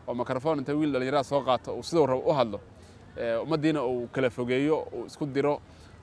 oo mikrofon inta wiil dhallinyarada soo qaato uu siduu rabo u hadlo ummaddiina uu kala fogeeyo uu isku diro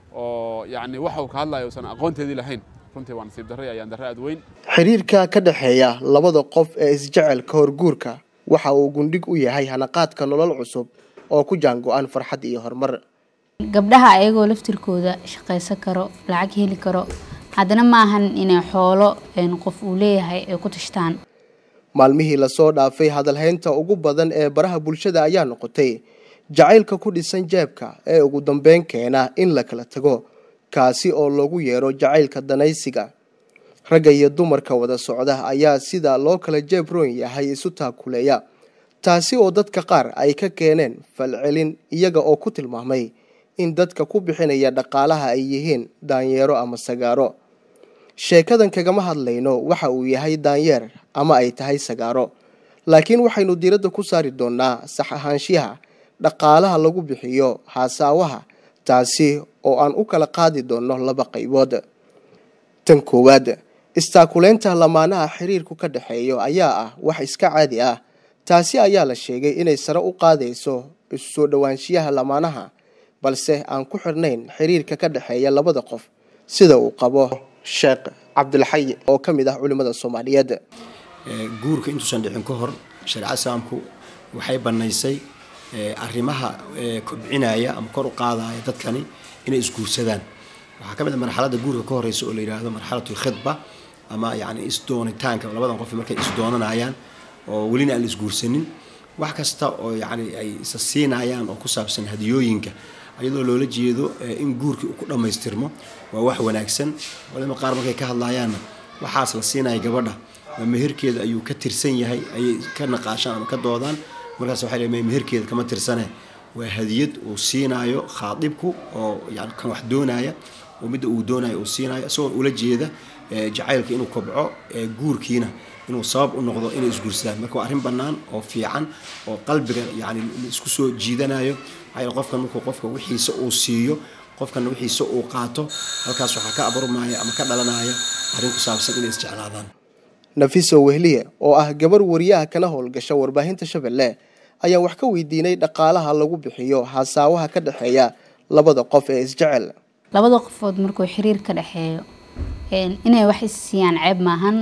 oo yacni waxa uu ka hadlayo uusan aqoonteedii lahayn runtii waa nasiib darre ayaan darre aad weyn xiriirka ka dhexeeya labada qof ee isjecel ka hor guurka waxa uu gundhig u yahay hanaqaadka nolol cusub oo ku jaango-an farxad iyo horumar gabdhaha ayagoo laftirkooda shaqaysan karo lacag heli karo haddana maahan inay xoolo qof uu leeyahay ay ku tashtaan maalmihii lasoo dhaafay hadalhaynta ugu badan ee baraha bulshada ayaa noqotay jacaylka ku dhisan jeebka ee ugu dambeyn keena in la kala tago kaasi oo loogu yeero jacaylka danaysiga ragga iyo dumarka wada socda ayaa sida loo kala jeeb roon yahay isu taakuleeya taasi oo dadka qaar ay ka keeneen falcelin iyaga oo ku tilmaamay in dadka ku bixinaya dhaqaalaha ay yihiin daanyeero ama sagaaro sheekadan kagama hadlayno waxa uu yahay daanyeer ama ay tahay sagaaro laakiin waxaynu diiradda ku saari doonaa sax ahaanshiyaha dhaqaalaha lagu bixiyo haasaawaha taasi oo aan u kala qaadi doonno laba qaybood tan koowaad istaakuleynta lamaanaha xiriirku ka dhexeeyo ayaa ah wax iska caadi ah taasi ayaa la sheegay inay sare u qaadayso isu soo dhowaanshiyaha lamaanaha balse aan ku xirnayn xiriirka ka dhexeeya labada qof sida uu qabo sheekh cabdilxay oo ka mid ah culimmada soomaaliyeed guurka intuusan dhicin ka hor shareecada islaamku waxay bannaysay arrimaha kobcinaya ama kor u qaadaya dadkani inay isguursadaan waxaa ka mid a marxaladda guurka ka horeysa oo la yidhaahdo marxalatu khidba ama yani isdoonitaanka labadan qof markay isdoonanayaan oo welina aan la isguursanin wax kasta oo yani ay isa siinayaan oo ku saabsan hadiyooyinka iyadoo loola jeedo in guurkii uu ku dhammaystirmo waa wax wanaagsan walima qaar markay ka hadlayaanna waxaas la siinaya gabadha ma meherkeeda ayuu ka tirsan yahay ayay ka naqaashaan ama ka doodaan markaas waxay leeyihin meherkeeda kama tirsane waa hadiyad uu siinaayo khaadibku oo yani kan wax doonaya oo midda uu doonayo uu siinayo isagoo ula jeeda jacaylka inuu kobco guurkiina inuu sabab u noqdo inay isguursadaan marka waa arrin bannaan oo fiican oo qalbiga yani isku soo jiidanayo maxaa qofkan markuu qofka wixiisa uu siiyo qofkana wixiisa uu qaato halkaas waxaa ka abarmaya ama ka dhalanaya arrin ku saabsan inay isjeclaadaan nafiso wehliye oo ah gabar wariyaha kana howlgasha warbaahinta shabeelle ayaa wax ka weydiinay dhaqaalaha lagu bixiyo hasaawaha ka dhexeeya labada qof ee isjecel labada qofood markuu xiriir ka dhexeeyo inay wax issiiyaan ceeb maahan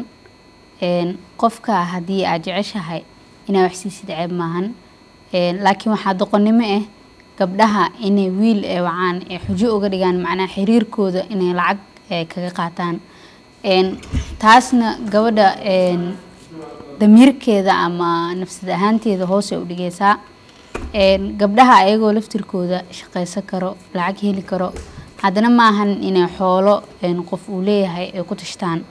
qofka haddii aad jeceshahay inaa wax siisid ceeb maahan laakiin waxaa doqonnimo ah gabdhaha inay wiil ee wacaan ee xujo uga dhigaan macnaha xiriirkooda inay lacag kaga qaataan taasna gabadha damiirkeeda ama nafsad ahaanteeda hoose u dhigaysaa gabdhaha ayagoo laftirkooda shaqaysan karo lacag heli karo haddana maahan inay xoolo qof uu leeyahay ay ku tashtaan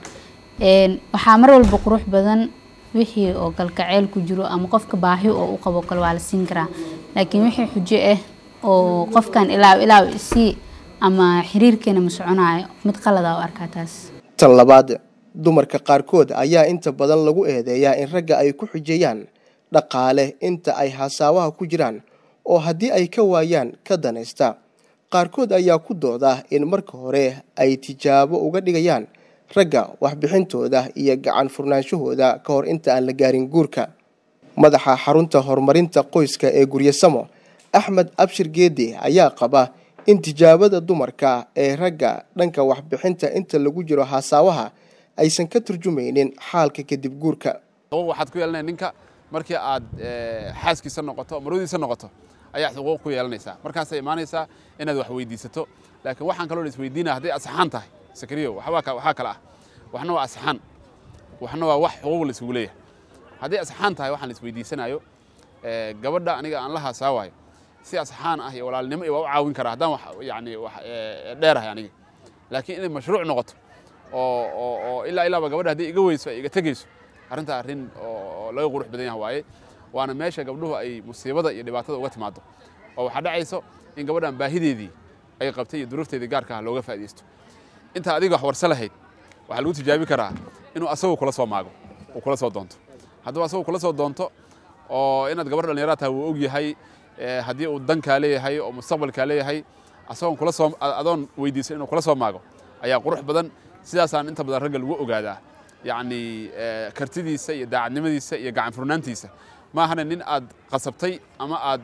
waxaa mar walba qurux badan wixii oo galgaceyl ku jiro ama qofka baahi oo u qabo kale waa la siin karaa laakiin wixii xujo ah oo qofkan ilaaw ilaaw isii ama xiriirkeena ma soconayo mid qalada u arkaa taas tan labaad dumarka qaarkood ayaa inta badan lagu eedeeyaa in ragga ay ku xujeeyaan dhaqaale inta ay hasaawaha ku jiraan oo haddii ay ka waayaan ka danaysta qaarkood ayaa ku dooda in marka hore ay tijaabo uga dhigayaan ragga waxbixintooda iyo gacan furnaanshahooda ka hor inta aan la gaarin guurka madaxa xarunta horumarinta qoyska ee guryasamo axmed abshir geedi ayaa qaba in tijaabada dumarka ee ragga dhanka waxbixinta inta lagu jiro hasaawaha aysan ka turjumaynin xaalka kadib guurka waxaad ku yeelanaya ninka markii aad xaaskiisa noqoto marwadiisa noqoto ayaa xuquuq ku yeelanaysaa markaasay imaanaysaa inaad wax weydiisato laakiin waxaan kaloo la isweydiinaya hadday asaxaan tahay sakriyo waxaa kale ah waxna waa asaxaan waxna waa wax xuquuq la isugu leeyahay hadday asaxaan tahay waxaan la isweydiisanayo gabadha aniga aan la haasaawayo si asaxaan ah iyo walaalnimo iyo waa u caawin karaa haddaan wax yani wax dheerahay aniga laakiin inay mashruuc noqoto oo oo oo ilaa ilaaba gabadha haddii iga weyso ay iga tegeyso arrintaa arrin oo laga qurux badan yahay waaye waana meesha gabdhuhu ay musiibada iyo dhibaatada uga timaado oo waxaa dhacayso in gabadhan baahideedii ay qabtay iyo duruufteedii gaarka ah looga faa'iidaysto intaa adiga wax warsa lahayd waxaa lagu tijaabi karaa inuu asagu kula soo maago uu kula soo doonto hadduu asagu kula soo doonto oo inaad gabar dhallinyarada tahay wuu og yahay haddii uu dankaa leeyahay oo mustaqbalkaa leeyahay asagoon kula soo adoon weydiisan inuu kula soo maago ayaa qurux badan sidaasaan inta badan ragga lagu ogaadaa yacni kartidiisa iyo daacadnimadiisa iyo gacan furnaantiisa ma ahana nin aad qasabtay ama aad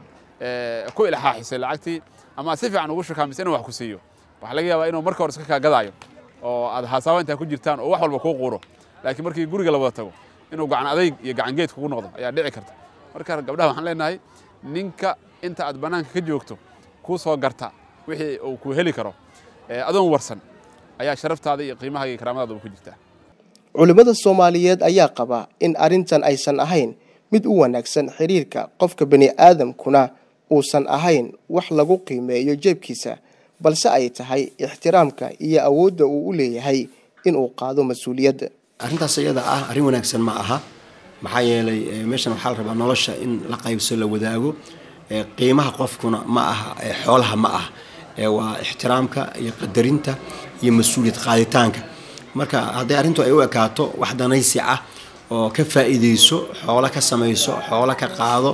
ku ilxaaxisay lacagtii ama aad si fiican ugu shakaamisay inuu wax ku siiyo waxaa laga yaabaa inuu marka hore iska kaa gadaayo oo aad haasaaba intaa ku jirtaan oo wax walba kuu quuro laakiin markii guriga la wada tago inuu gacan adayg iyo gacan geed kugu noqdo ayaa dhici karta marka gabdhaha waxaan leenahay ninka inta aad bannaanka ka joogto kuu soo garta wixii uu ku heli karo adoon warsan ayaa sharaftaada iyo qiimahaga iyo karaamadaada ku jirtaa culimmada soomaaliyeed ayaa qaba in arrintan aysan ahayn mid u wanaagsan xiriirka qofka bani aadamkuna uusan ahayn wax lagu qiimeeyo jeebkiisa balse ay tahay ixtiraamka iyo awoodda uu u leeyahay inuu qaado mas-uuliyadda arrintaas iyada ah arrin wanaagsan ma aha maxaa yeelay meeshan waxaa la rabaa nolosha in la qaybso la wadaago qiimaha qofkuna ma aha xoolaha ma ah waa ixtiraamka iyo qadarinta iyo mas-uuliyad qaaditaanka marka hadday arrintu ay u ekaato wax danaysi ah oo ka faa'iidayso xoolo ka samayso xoolo ka qaado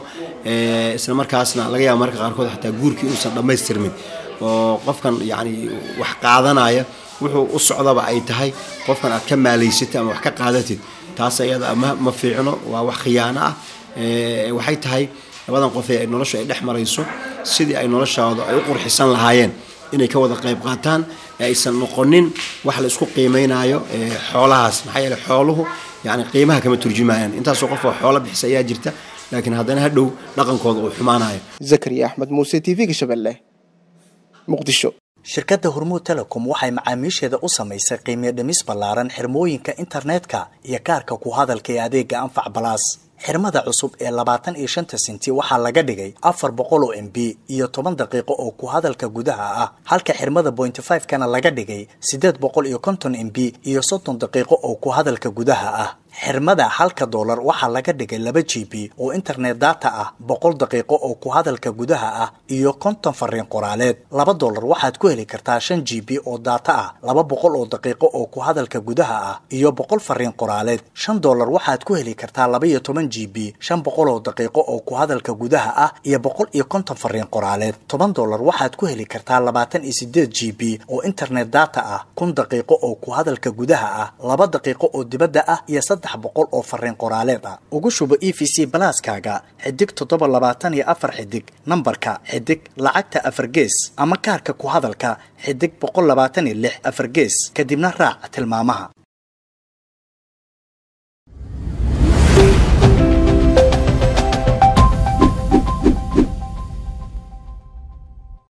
isla markaasna laga yaaba marka qaarkood xataa guurkii inuusan dhammaystirmin oo qofkan yacni wax qaadanaya wuxuu u socdaba ay tahay qofkan aad ka maalaysatid ama wax ka qaadatid taas iyada ma ma fiicno waa wax khiyaano ah waxay tahay labadan qof ee noloshu ay dhex marayso sidii ay noloshooda ay u qurxisan lahaayeen inay ka wada qayb qaataan ee aysan noqonin wax la isku qiimaynayo xoolahaas maxaa yeele xooluhu yani qiimaha kama turjumayaan intaasoo qof oo xoolo bixisa ayaa jirta laakiin haddana hadhow dhaqankooda uu xumaanayo zakariya axmed muuse t v-ga shabeelle muqdisho shirkadda hormuud telecom waxay macaamiisheeda u samaysay qiimiyo dhimis ballaaran xirmooyinka internetka iyo kaarka ku hadalka ee adeega anfac balaas xirmada cusub ee labaatan iyo shanta senti waxaa laga dhigay afar boqol oo m b iyo toban daqiiqo oo ku hadalka gudaha ah halka xirmada pointy five kana laga dhigay siddeed boqol iyo konton m b iyo soddon daqiiqo oo ku hadalka gudaha ah xirmada halka doolar waxaa laga dhigay laba g b oo internet data ah boqol daqiiqo oo ku hadalka gudaha ah iyo konton fariin qoraaleed laba doolar waxaad ku heli kartaa shan g b oo data ah laba boqol oo daqiiqo oo ku hadalka gudaha ah iyo boqol fariin qoraaleed shan doolar waxaad ku heli kartaa laba iyo toban g b shan boqol oo daqiiqo oo ku hadalka gudaha ah iyo boqol iyo konton fariin qoraaleed toban doolar waxaad ku heli kartaa labaatan iyo sideed g b oo internet data ah kun daqiiqo oo ku hadalka gudaha ah laba daqiiqo oo dibadda ah iyo saddex boqol oo fariin qoraaleed ah ugu shubo e v c balaaskaaga xidig toddoba labaatan iyo afar xidig nambarka xidig lacagta afar gees ama kaarka ku hadalka xidig boqol labaatan iyo lix afar gees kadibna raac tilmaamaha